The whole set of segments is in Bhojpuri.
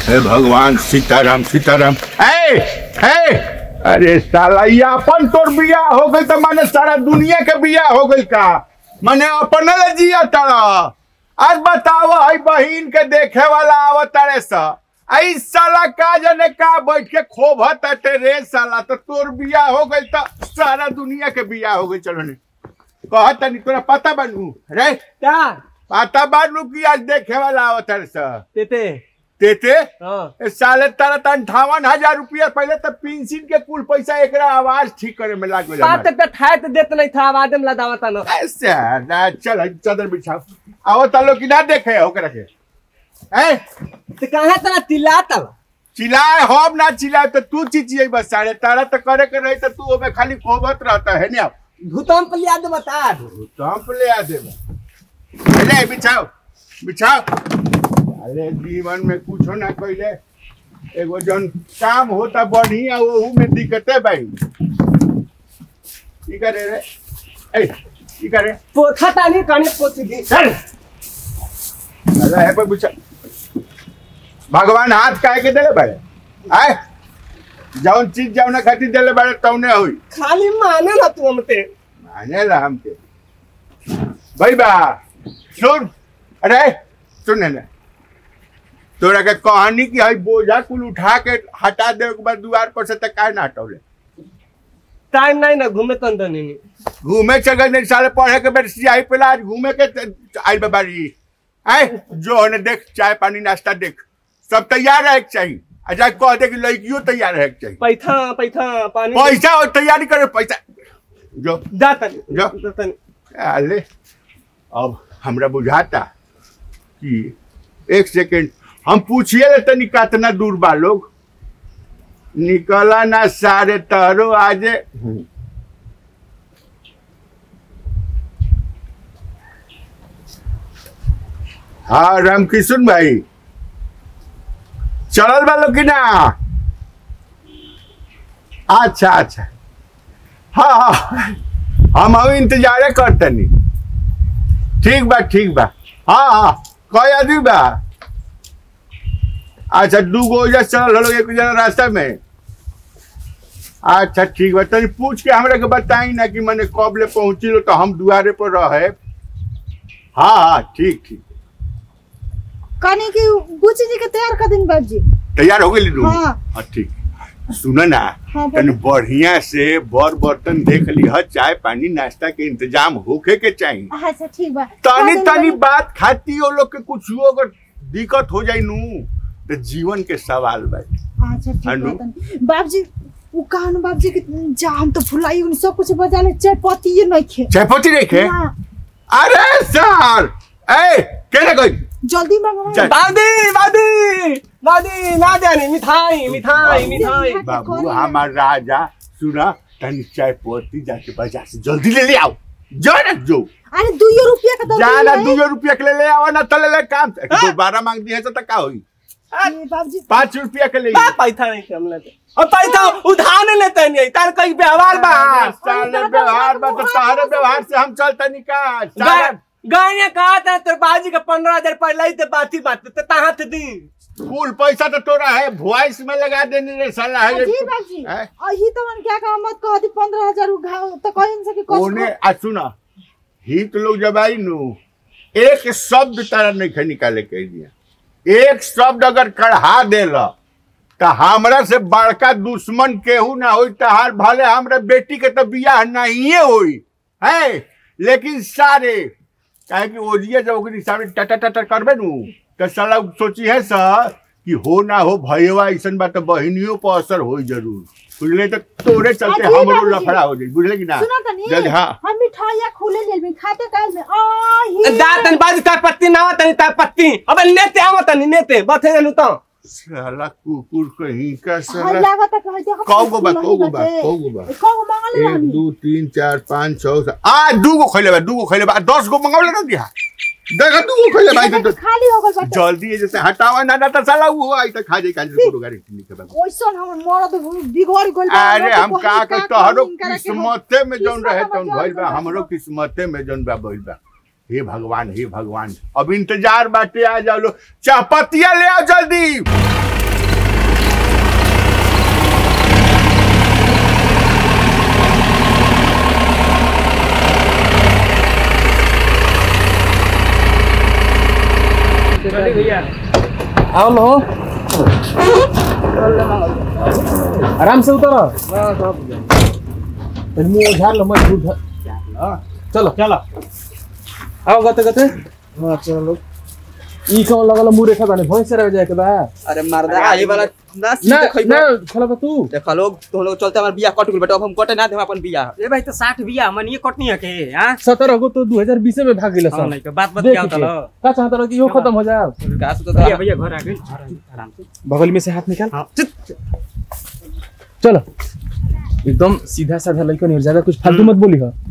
हे भगवान सीताराम सीताराम ए ए अरे साला ये अपन तोर बिया हो गई तो माने सारा दुनिया के बिया हो गई का माने अपन ले जिया तारा आज बताओ आई बहिन के देखे वाला आवतारे सा आई साला का जने का बैठ के खोभत अटे रे साला तो तोर बिया हो गई तो सारा दुनिया के बिया हो गई चलो ने कहत नहीं तोरा पता बनू रे क्या पता बनू कि आज देखे वाला आवतारे सा तेते तेते हाँ ए साले तारा त अंठावन हजार रुपया पहले तो पेंशन के कुल पैसा एकरा आवाज ठीक करे में लाग गया बात पे ठाए तो देत नहीं था आवाज में लदावता न ऐसे ना चल चादर बिछाओ आओ तालो कि ना देखे ओकरा के ए तो कहाँ तना तिलाता चिल्लाए हम ना चिल्लाए तो तू चिचिए बस साले तारा तो करे के रही तो तू ओमे खाली खोबत रहता है ना भूतम पर याद बता तो हम ले आ दे ले बिछाओ बिछाओ अरे जीवन में कुछो ना कइले एगो जन काम होता बढ़िया ओहू में दिक्कते भाई की करे रे ए की करे पोखा तानी कने पोती दी चल अरे है पर बिछा भगवान हाथ काहे के देले भाई आए जौन चीज जौन खातिर देले बाड़े तौने होई खाली माने ना तू हमते माने ला हमके भाई बा सुन अरे सुन ना तोरा के कहानी की हई बोझा कुल उठा के हटा दे के बाद द्वार पर से तक काहे ना हटौले टाइम नहीं ना घूमे तंद नहीं घूमे चल नहीं साले पढ़े के बेर सियाही पे आज घूमे के त- आइल बाबारी आए जो ने देख चाय पानी नाश्ता देख सब तैयार रहे के चाहिए आ जा कह दे कि लड़कियों तैयार रहे के चाहिए पैथा पैथा पानी पैसा और तैयारी करे पैसा जो जा तनी जा। जा तनी अरे अब हमरा बुझाता कि एक सेकेंड हम पूछिए ले तनी कितना दूर बा लोग निकला ना सारे तहरो आजे हाँ रामकिशन भाई चलल बा लोग कि ना अच्छा अच्छा हाँ हाँ हम अभी इंतजारे करतनी ठीक बा ठीक बा हाँ हाँ कई आदमी बा अच्छा दू गो ओइजा चलल हलो एक जना रास्ता में अच्छा ठीक बा तनी पूछ के हमरा के बताई ना कि मने कब ले पहुंची लो तो हम दुआरे पर रहे हाँ हाँ ठीक ठीक कनी की बुची जी के तैयार कर दिन बाबूजी तैयार हो गई हाँ। हाँ ठीक सुनो ना हाँ, बोलो। तनी बढ़िया से बर बर्तन देख लिह चाय पानी नाश्ता के इंतजाम होके के चाहिए अच्छा ठीक बा तनी कर दिन तनी बाबूजी। बात खाती वो लोग के कुछ अगर दिक्कत हो जाई नू तो जीवन के सवाल बा अच्छा ठीक अनु। बा तनी बाबूजी उ कहन बाबूजी के जा हम तो भुलाई उन सब कुछ बजा ले चाय पत्ती ये नहीं खे चायपत्ती देखे ना, अरे सर ए केने गई जल्दी मंगवा चल। दादी दादी दादी ना जानी मिठाई मिठाई मिठाई बाबू हमार राजा सुना तनी चायपत्ती जाके बाजार से जल्दी ले ले आओ जो ना जो अरे दुइयो रुपया का दो जाना दो रुपया के ले ले आओ ना तो ले ले काम दोबारा मांग दी है तो का होई बाबूजी पाँच रुपया के ले बा पैसा नहीं थे हमने और पैसा उधार लेते नहीं तार कई व्यवहार बा साले व्यवहार बा तो तारे व्यवहार से हम चलता निकाल साले गाय कहा था तेरे बाजी का पंद्रह हजार पहले ही तो बात ही बात तो कहाँ थे दी फुल पैसा तो तोरा है वॉइस में लगा देने रे साला है जी बाबूजी हैं? अही तो मन क्या कहा मत कह दी पंद्रह हजार उघा तो कहीं से कि कुछ ओने आ सुना हित लोग जब आई नु एक शब्द तारा नहीं खे निकाले के दिया एक शब्द अगर कढ़ा देला तो हमरा से बड़का दुश्मन केहू ना होई तहार भले हमरा बेटी के तो बियाह नहीं होई है लेकिन सारे काहे कि ओजिए जब ओकरी सामने टटा टटा करबे नु तो साला सोची है सा कि हो ना हो भैया ऐसन बात तो बहिनियों पर असर होई जरूर बुझले तो तोरे चलते अजी हमरो बाबूजी। लफड़ा हो जाई बुझले कि ना सुना तनी जल्दी हाँ हम मिठाइया खुले लेल में खाते काल में आ ही दातन बाजी तार पत्ती ना तनी तार पत्ती अब नेते आवा तनी नेते बथे जनु तो साला कुकुर कहीं का हाय साला लागत है कहते हम कौ गो बा, कौ गो बा, बाटे। कौ गो बा? कौ गो मांगले एक रहनी दू तीन चार पाँच छः सात आ दू गो खैले बा दू गो खैले बा दस गो मंगावले ना दिया देखा दू गो खैले भाई तो खाली हो गल बाटे जल्दी जैसे हटावा ना ना तो साला वो आई तो खा जाए काज को गाड़ी निकल बा ओइसन हमर मरद बिगड़ गइल बा अरे हम लोग का कहीं के का तोहरो कहीं करा के हम- किस्मते में जौन रहे किस्मत तौन में भइल बा जौन हमरो किस्मते में जौन बा भइल बा हे भगवान हे भगवान अब इंतजार बाटे आ जाओ लो चाहपतिया ले आओ जल्दी आओ लो आराम से उतर मुंह झाड़ लो मत झूठ चलो चलो आओ गते गते हाँ चलो ई कौन लगल मुंह रेखा बाने भैंस रह जाए के बा अरे मर्दा आई वाला ना ना सीधे खइबे ना खोला बा तू देखा लोग तुम लोग चलते हमार बियाह कट गेल बेटा अब हम कटे ना देम अपन बियाह ए भाई तो साठ बिया मन ये कटनी है के हाँ सत्रह को तो 2020 में भाग गेल हाँ, नहीं सब तो बात बात देख क्या होता के। लो का चाहता रहो कि यो खत्म हो जाए का से तो भैया भैया घर आ गए घर आ गए, आराम से बगल में से हाथ निकाल हाँ चित चलो एकदम सीधा साधा लड़का नहीं ज्यादा कुछ फालतू मत बोली हो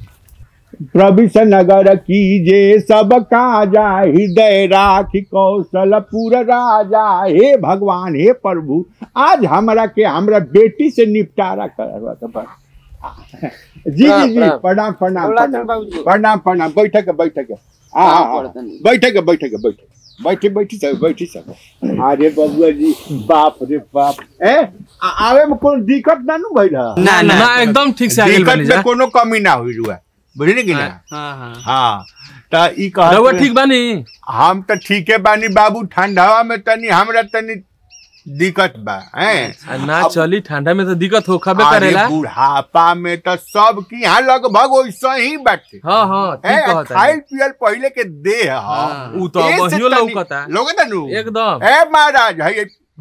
प्रविश नगर कीजे सब काजा हृदय राखी कौशलपुर राजा हे भगवान हे प्रभु आज हमरा के हमरा बेटी से निपटारा करवा तो बस। जी जी जी प्रणाम। प्रणाम प्रणाम बोला प्रणाम तो बाबूजी। प्रणाम प्रणाम बैठक बैठक आ आ, आ, पड़तनी। बैठक बैठक बैठक बैठी बैठी सब बैठी सब अरे बबुआ जी बाप रे बाप ए आ- आवे में कोई दिक्कत ना नु भइल ह? ना ना ना एकदम ठीक से आ गेल दिक्कत बानी में जा कोनो कमी ना हुई रुआ बुझली कि ना हां हां हाँ त ई कहत रउआ रहे- ठीक बानी हम त ठीके बानी बाबू ठंडावा में तनी हमरा तनी दिक्कत बा हैं आ ना चली ठंडा में तो दिक्कत हो खबे अरे करेला बुढ़ापा में तो सब की यहाँ लगभग वैसा ही बाटे हाँ हाँ ठीक हैं, कहता खाइल पियल पहले के देह ह हाँ। उ तो ए से अबहियो तनी- लौकता लौकता नु एकदम ए महाराज है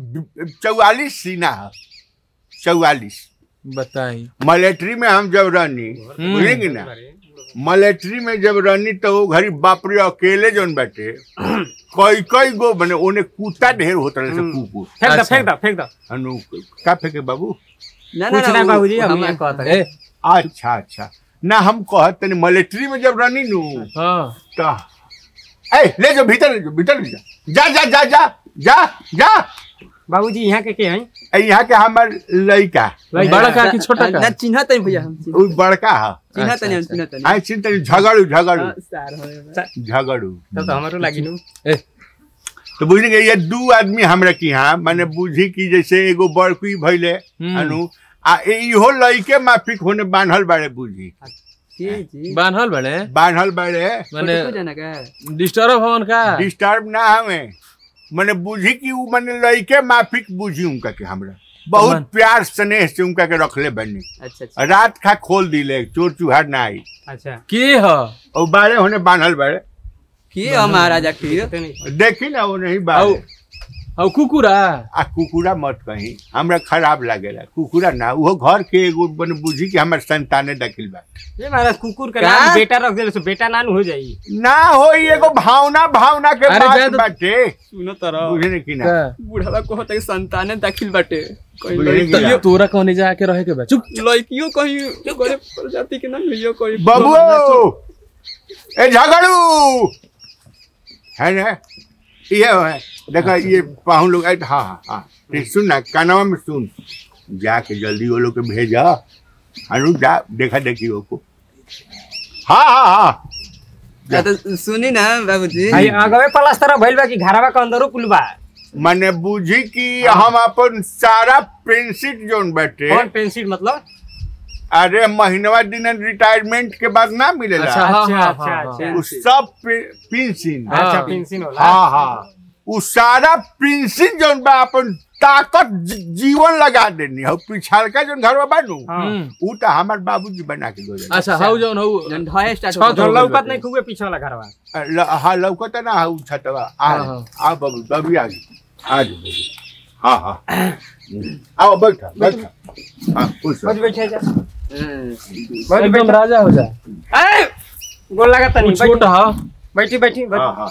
चौवालीस सीना है चौवालीस बताई मलेट्री में हम जब रहनी बुझली कि ना मलेट्री में जब रहनी तो वो घरी बाप रे अकेले जौन बाटे कई कई गो बने ओने कुत्ता ढेर होता रहे से कुकुर फेंक दो अच्छा। फेंक दो फेंक दो अनु का फेंके बाबू ना कुछ ना वो- बाबूजी हम हम यहाँ कहता ए अच्छा अच्छा ना हम कहत तनी मलेट्री में जब रहनी नु हाँ तो ए ले जाओ भीतर ले जाओ भीतर ले जा जा जा जा जा जा जा बाबूजी यहाँ के के हैं ए यहाँ के हमर लइका बड़ा का कि छोटा ना का चिन्ह तनी भैया हम चिन्ह उ बड़का है चिन्ह तनी हम अच्छा, चिन्ह तनी आई चिंता झगड़ू झगड़ू हाँ, सार होए। झगड़ू तब तो हमारो लागी नु ए तो बुझली कि ये दू आदमी हमरा की यहाँ माने बुझी कि जैसे एगो बड़की भइले हम्म। अनु आ ए- इहो लइके माफिक होने बांधल बाड़े बुझी जी जी बान्हल बड़े बांधल बाड़े माने फोटो जाना का डिस्टर्ब हवन का डिस्टर्ब ना हमें माने बुझी कि उ माने लइके माफिक बुझी उनका के हमरा बहुत मन- प्यार स्नेह से उनका के रखले बनी अच्छा अच्छा रात खा खोल दिले चोर चुहार ना आई अच्छा के ह और बाड़े होने बांधल बाड़े की हम महाराजा की तो नहीं देखी ना वो नहीं बाड़े औ कुकुरा आ कुकुरा मत कहीं हमरा खराब लागेला कुकुरा ना वो घर के एगो बन बुझी कि हमर संताने दाखिल बा ये महाराज कुकुर का का? नाम बेटा रख देले सो बेटा नान हो जाई ना हो एगो भावना भावना के अरे बात जाए तो- बाटे सुनो तरह बुझे कि ना का? बुढ़ावा को होता है संताने दाखिल बाटे कहीं बुझे कि लड़कियों- ना? तोरा कहने जाके रहे के बा चुप लड़कियों कहीं गरीब प्रजाति के ना मिलियो कहीं बाबू ए झगड़ू है ना ये है देखा ये पाहुन लोग आए हाँ हाँ हाँ ठीक सुन ना कानवा में सुन जाके जल्दी वो लोग के भेजा अनु जा देखा देखी वो को हाँ हाँ हाँ या तो सुनी ना बाबूजी भाई आगवे प्लास्टर भइल बा कि घरवा के अंदरो कुल बा मैंने बुझी कि हम अपन सारा पेंसिट जोन बैठे कौन पेंसिल मतलब अरे महीनवा दिन रिटायरमेंट के बाद ना मिलेला अच्छा हाँ अच्छा, हाँ अच्छा, हाँ, अच्छा। हाँ। उ सब पेंसिन हाँ। अच्छा पेंसिल होला हाँ हाँ उ सारा पेंसिल जोन बा अपन ताकत जी- जीवन लगा देनी हो पिछाड़का जोन घर बा नु हाँ हम्म। उ तो हमार बाबूजी बना के दो अच्छा हाउ जौन हौ जन ढाई स्टार्ट छत होता जो हो गइल लौकत बाटे। नहीं खूबे पीछे वाला घरवा हाँ लौकत ना उ छतवा आ हाँ, हाँ। आ बाबू बाबू आ गई आ जाओ हाँ हाँ आओ बैठा बैठा हाँ खुश रहो। बज बैठे जा है। एकदम राजा हो जा ए गोल लगा तनी उ छोट ह बैठी बैठी हाँ हाँ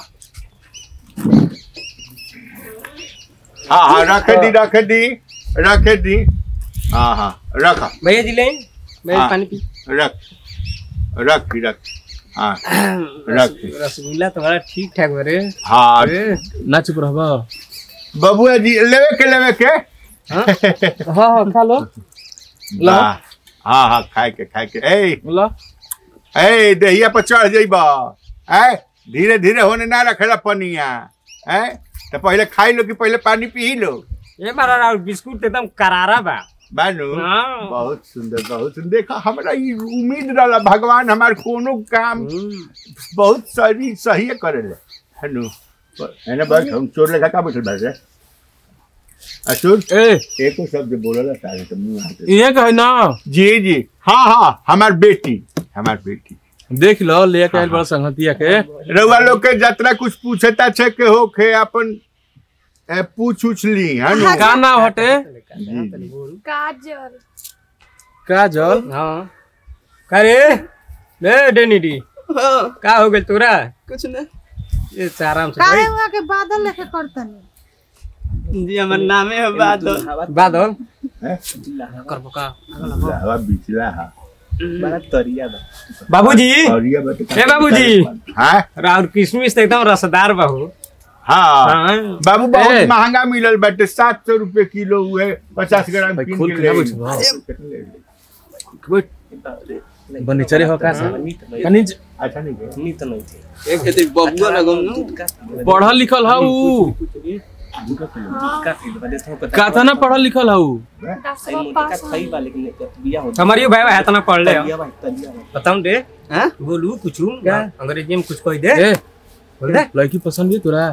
हाँ हाँ रखे दी रखे दी रखे दी हाँ हाँ रखा भैया जी ले मैं हाँ। पानी पी रख रख भी रख हाँ रख रसगुल्ला तुम्हारा ठीक ठाक बरे हाँ ना चुप रहबा बबुआ जी लेवे के लेवे के हाँ हाँ खा लो ला हाँ हाँ हाँ खाए के खाए के ए ला ए दहिया पर चढ़ जइबा ए धीरे धीरे होने ना रखेला पनिया ए तो पहले खाई लो कि पहले पानी पी लो ये मारा राव बिस्कुट एकदम करारा बा बानू हाँ। बहुत सुंदर बहुत सुंदर देखा हमरा ई उम्मीद रहला भगवान हमार कोनो काम बहुत सही सही करेले हनु है ना बस हम चोर लेखा का बैठल बारे रे असुर ए एको शब्द बोलला सारे तो मुंह आते ये कहे ना जी जी हाँ हाँ हमार बेटी हमार बेटी देख लो ले के आइल बड़ा संगतिया के रउआ लोग के जतरा कुछ पूछता छे के होखे अपन ए, पूछ उछ ली है नु का नाम हटे जी, जी। काजल काजल हाँ का रे ले डेनिडी हाँ, का हो गेल तोरा कुछ ना ये आराम से काहे बैठ। हुआ के बादल लेके करतनी जी हमर नामे है बादल बादल हैं? करबो का हवा बिचला हा बाबूजी और ये बता ए बाबूजी। हाँ राउर किशमिश तो एकदम रसदार बाबू हाँ हाँ बाबू बहुत ए। महंगा मिलल बाटे सात सौ रुपए किलो हुए पचास ग्राम भाई, कीन खोल के के ले ना आई। बैठो। कितने ले ली? बनीचरे हो का सा कनी अच्छा नहीं है एक एते बबुआ लगम नु पढ़ल लिखल हऊ काथा ना पढ़ल लिखल हऊ हमारी भाई है तना पढ़ ले बताऊं दे हां बोलू कुछ अंग्रेजी में कुछ कह दे ए बोल दे लड़की पसंद भी तोरा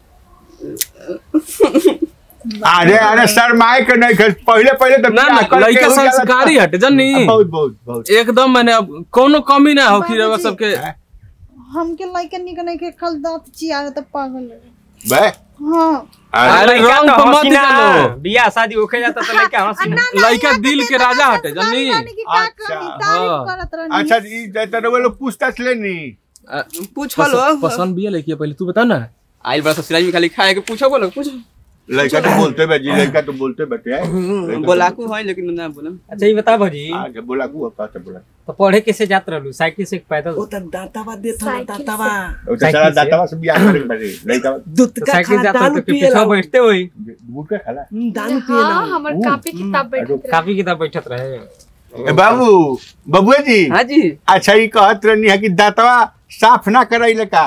अरे अरे शर्माए के नहीं कर पहले पहले तो ना ना बियाह करके लड़का हो जाला संस्कारी था। हटे जनी बहुत बहुत बहुत एकदम मैंने अब कोनो कमी ना हो कि रवा बाबूजी। सबके हमके लइका निक नहीं के कल दांत चियार त पागल लगे बे हाँ अरे अरे रंग पे मत चलो बियाह शादी होके जाता तो लड़का हंसी ना लड़का दिल के राजा हटे जनी अच्छा, अच्छा अच्छा ई जैसे रउआ लोग पूछताछ लेनी पूछल हो पसंद पसंद भी है लड़की पहले तू बता ना आइल बड़ा ससुराल में खाली खाए के पूछो बोलो पूछो लड़का तो बोलते बे जी लड़का तो बोलते बटे है लड़का तो बोलाकू है लेकिन ना बोलम अच्छा ये बता भौजी आगे बोला को का तो बोला तो पढ़े कैसे जात रहलू साइकिल से पैदल ओ तो साइकिल सारा से। दातावा से बियाह करे बड़े लड़का तो साइकिल जाता तो के पीछे बैठते होई बूट के खाला हाँ हमर कापी किताब बैठत रहे काफी किताब बैठत रहे ए बाबू बबुआ जी हां जी अच्छा ई कहत रहनी है कि दांतवा साफ ना करैले का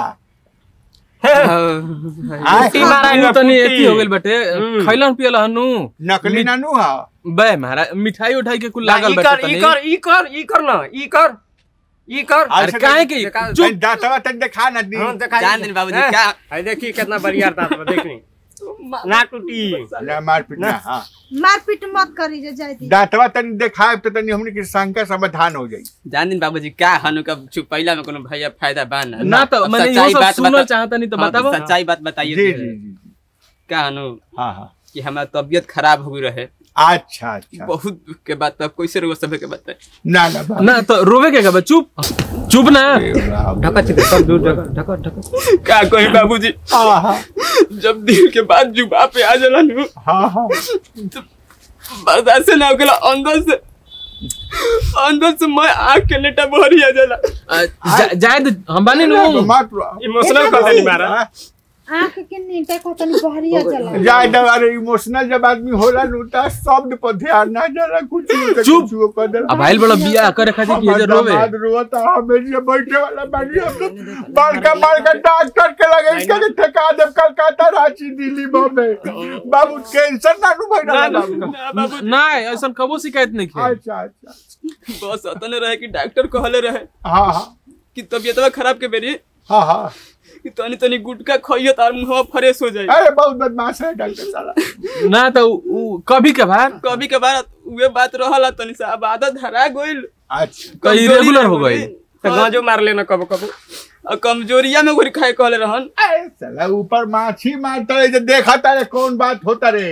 आय टी मारा तू तनी एती हो गेल बटे हम्म। खैलन पियल हनु नकली नानू हा बे महाराज मिठाई उठाई के कुल लागल लागल कर बटे ई तनी कर ई कर ई कर ना ई कर ई कर अरे काहे के देखा- चुप दांतवा तन देखा ना दी हाँ, देखा जान दिन बाबूजी, हैं? क्या- है देखी कितना बढ़िया दांत बा देखनी ना टूटी ना मार पीट ना हां मारपीट मत करी जे जाय दी दांतवा तन देखाए तो तनी हमनी के शंका समाधान हो जाई जान दिन बाबूजी का हनु का चुप पहिला में कोनो भैया फायदा बा ना ना तो अब मैंने सच्चाई ये सब बात सुनल बता- चाहता नहीं तो हाँ, बताबो सच्चाई बात बताइए जी तो। जी जी का हनु हाँ हाँ कि हमारा तबियत खराब हो गई रहे अच्छा अच्छा बहुत दुख के बात तब कैसे रहो सब के बताए ना ना बाबू। ना तो रोवे के का बे? चुप चुप ना ए, बाबू। ढका चित सब दूर ढका ढका ढका का कोई बाबूजी हाँ हाँ जब दिल के बाद जुबा पे आ जाला नु हाँ हाँ तो बर्दाश्त से ना होकेला अंदर से अंदर से मैं आग के लेटा भरी आ जाला आ, जा- जाए दे, हम बानी नु मत इमोशनल कर देनी मारा आंख के नीचे को तनी बहरिया चला जाए दे अरे इमोशनल जब आदमी होला नु ता शब्द पर ध्यान ना जरा कुछ नहीं तो चुप। कुछ वो कर दे अब आइल बड़ा बियाह करे खातिर कि जे रोवे दामाद रोता हमें ये बैठे वाला बानी हम तो बड़का बड़का डॉक्टर के लगे इसका के ठेका दे कलकत्ता रांची दिल्ली बॉम्बे बाबू कैंसर ना नु भइला बाबू ना ऐसा कबो शिकायत नहीं किया अच्छा अच्छा बस अतने रहे कि डॉक्टर कहले रहे हाँ हाँ कि तबियतवा खराब के बेरी हाँ हाँ कि तनी तनी गुटका खइयो तार मुंहवा फ्रेश हो जाए अरे बहुत बदमाश है डॉक्टर साला ना तो उ कभी कभार कभी कभार उहे बात रहला तनी सा अब आदत धरा गइल अच्छा तो इरेगुलर हो गई तो गांजो मार लेना कबो कबो और कमजोरिया में गोरी खाए कहले रहन अरे साला ऊपर माछी मारता रहे जो देखा तारे कौन बात होता रे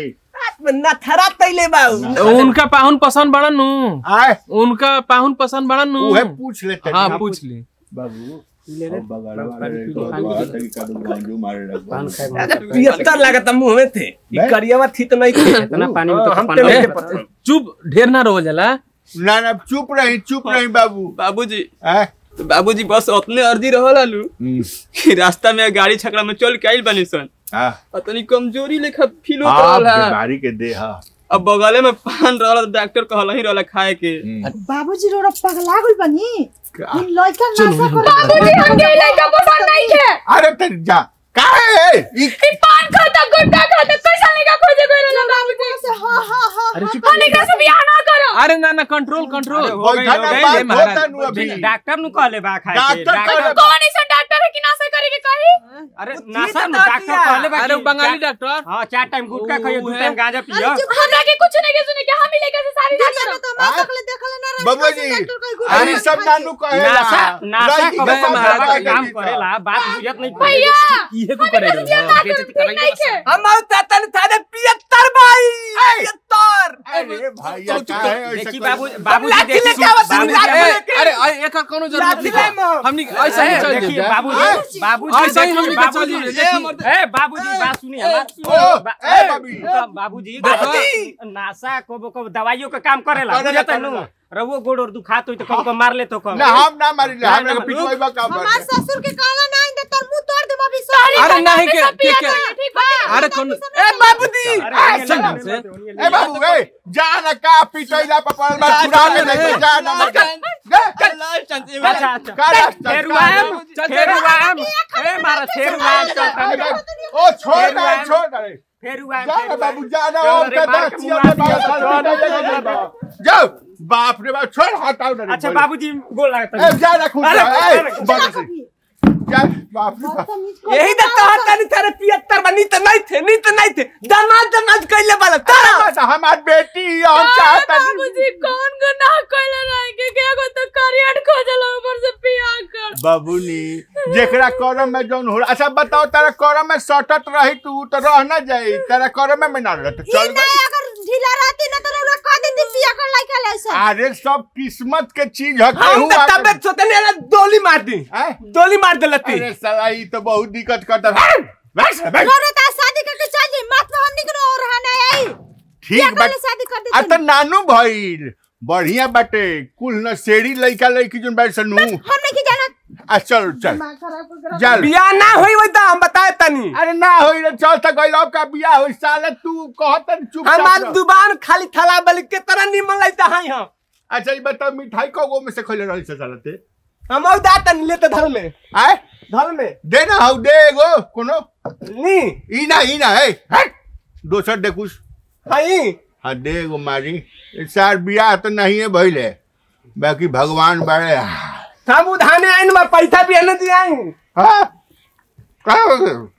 उनका पाहुन पसंद बड़ा नु आए उनका पाहुन पसंद बड़ा नु उहे पूछ लेते हाँ हैं। पूछ ली बाबू ले ले अब बगल वाले को बहुत तरीका तो गांजू मारे लगा पान खाए पियत्तर लागत मुंह में थे बे? ई करियावा थी तो नहीं थी इतना पानी में तो हम पानी तो में नहीं पता पता चुप ढेर ना रो जाला ना ना चुप रही चुप रही बाबू बाबूजी आए तो बाबूजी बस अपने अर्जी रहला नु कि रास्ता में गाड़ी छकड़ा में चल के आइल बनी सन हाँ और तनी कमजोरी लेखा फील होत हाँ रहला बीमारी के दे हाँ अब बगले में पान रहला तो डॉक्टर कहला ही रहला खाए के बाबूजी रोड़ा पगला गइल बनी का- इन लइका नाशा कर बाबूजी हमके लइका पसंद नहीं है अरे तेरी जा काहे है ई ई पान खाता गुटखा खाता कैसा लइका खोजे कोई रहला बाबूजी से हां हां हां अरे चुप हम एकरा से बियाह ना करो अरे ना ना कंट्रोल कंट्रोल हो गई, बैठा हो ना गई, बात ये महाराज। होता नु अभी डॉक्टर नु कहले बा खाए के डॉक्टर डॉक्टर कहले- कौन ऐसा डॉक्टर है कि नाशा करे के कही अरे वो नासा चीज नु बता डॉक्टर दिया। कहले बा अरे कि बंगाली चार- डॉक्टर हाँ चार टाइम गुटखा ओ, खाइयो दू है। टाइम गांजा पियो हमरा के कुछ नहीं के सुने के हम ही लेके से सारी रात दुनिया में तो माँ तक ले देखल ना रही बबुआ कैसे जी डॉक्टर कहीं अरे घुस सब नानू कहेला नासा नासा लड़की कबो के मैं कबो साथ महाराज दवा दवा के काम के करेला बात बुझत नहीं भैया इहे को करे हमरे रहो ना कर ठीक नहीं के हम औता तन थाने पियत्तर भाई पियत्तर अरे भैया का है ऐसे देखी कोई- बाबू बाबूजी लाठी देखी लेके आवत बाबूजी लाठी देखी- लेके। अरे अरे एकर कोनो जरूरत लाठी ले नहीं मो। हमनी ऐसा ही चल देखिए जाए बाबूजी बाबूजी ऐसा ही हमनी देखिए, के चल बाबूजी जाए, देखिए। देखिए। ए बाबूजी बात सुनिए हमार ओ, बा- ए, ए, बाबी। तो बाबूजी बाबूजी। नासा को को दवाइयों का काम करेला करेला, बुझत नु करेला। रवो गोड़ और दुखात होई तो कब कब मार ले तो कब ना हम ना मारी ले ना, हम ना, लोग पिटवाई बा काम हमार करते ससुर के काला ना आइन दे तोर मुंह तोड़ दे अभी सारी अरे नहीं के के के ठीक बा अरे कौन ए बाबूजी अरे सुन ना, से। ए बाबू ए जा ना का पिटैला पर पड़ल बा छुड़ा ले नहीं तो जा ना मर जा अच्छा अच्छा का रास्ता फेरुआम चल, फेरुआम ए मारा फेरुआम चल ओ छोड़ ना छोड़ ना रे। फेरुआम जा ना बाबू जा ना चल ओ रे, का मार के दाचिया मुआ में दिया, बाबा जाओ बाप रे बाप छोड़ हटाओ ना रे अच्छा बोले। बाबूजी गोल ए लगता जा ना खुद अरे, जा ए अरे, बस से जा बाप रे बाप यही तो कहा तनी थाने पियत्तर बनी तो नहीं थे नहीं तो नहीं थे दमाद दमाद कैले वाला तारा अरे, हमार बेटी हम चाहता नहीं बाबूजी कौन गुनाह कइले रहे के के को तो करियट खोजल ऊपर से पिया कर बाबूनी जेकरा करम में जौन हो अच्छा बताओ तेरा करम में सटत रही तू तो रह ना जाई तेरा करम में ना रह तो ई चल नहीं अगर ढीला रहती ना तो रउरा कह देती पिया कर लाइका लेसन अरे सब किस्मत के चीज है हम केहू तो आके- तबियत सोते नहीं डोली मार दी हैं? डोली मार देलती अरे साला ई तो बहुत दिक्कत करता है बस बस रउरा ता शादी करके चल जाई मत में हमनी के रो रहा नहीं आई ठीक पिया बात कर शादी कर आ देती तो नानू भइल बढ़िया बाटे कुल न सेड़ी लइका लइकी जोन बैठ सनू हमने की जाना आ चल चल चल बियाह ना होई वही तो हम बताए तनी अरे ना होई रे चल तक गइल अब का बियाह होई साला तू कहत चुप हमार दुकान खाली थला बल के तरह निमन लगता है हम अच्छा ई बता मिठाई कगो में से खइले रही से साला ते हम और दात लेते धर में आय धर में दे ना हौ दे एगो कोनो नी ई ना ई ना है हट दोसर दे कुछ हई हाँ दे एगो मारी इस साल बियाह तो नहीं है भइले बाकी भगवान बड़े हम उधाने आइन में पैसा भी न दियाई हाँ का हो गया?